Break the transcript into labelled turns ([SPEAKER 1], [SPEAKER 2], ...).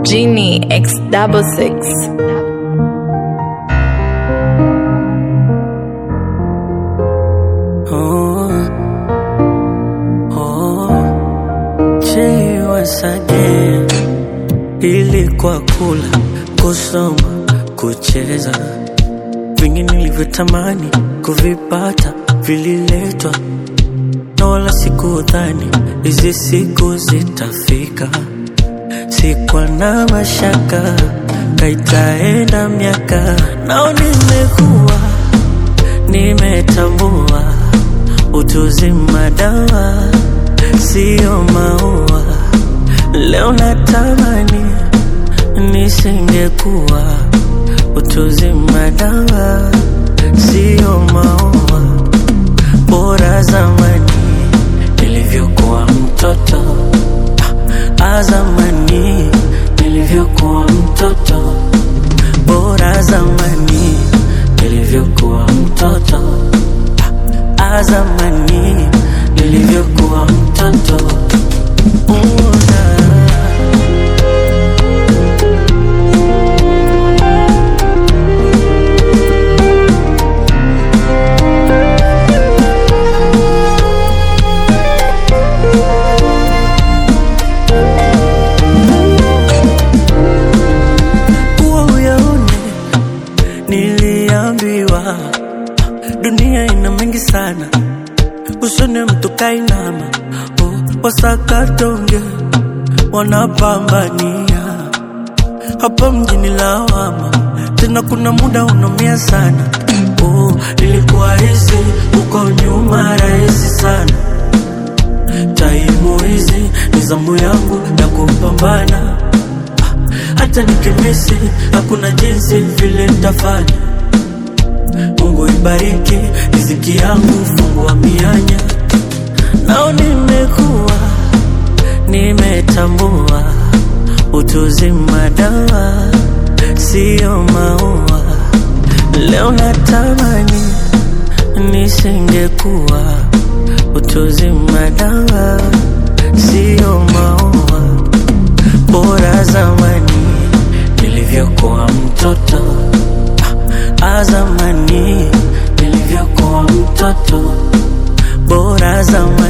[SPEAKER 1] Genie X double six.
[SPEAKER 2] Oh, oh, Jay once again. Ilikuwa kula, kusoma, kucheza, vingi nilivyotamani kuvipata vililetwa, na wala sikudhani hizi siku zitafika. Sikuwa na mashaka kaitaenda miaka, nao nimekuwa nimetambua utuzima dawa sio maua. Leo natamani nisingekuwa utuzima dawa sio maua. Bora zamani nilivyokuwa mtoto, ah, zamani nilivyokuwa mtoto, bora zamani nilivyokuwa mtoto, ah, zamani nilivyokuwa mtoto. Una kuwa uyaone, niliambiwa dunia ina mengi sana, usone mtu kainama, oh, wasakatonge wanapambania hapa mjini lawama, tena kuna muda unaumia sana. Oh, ilikuwa hizi uko nyuma rahisi sana, taimu hizi ni zamu yangu ya kupambana hata nikimisi hakuna jinsi vile nitafanya. Mungu ibariki riziki yangu, fungua mianya. Nao nimekuwa nimetambua utuzima dawa sio maua. Leo natamani nisingekuwa utuzima dawa sio maua bora zamani nilivyokuwa mtoto ah, zamani nilivyokuwa mtoto bora zamani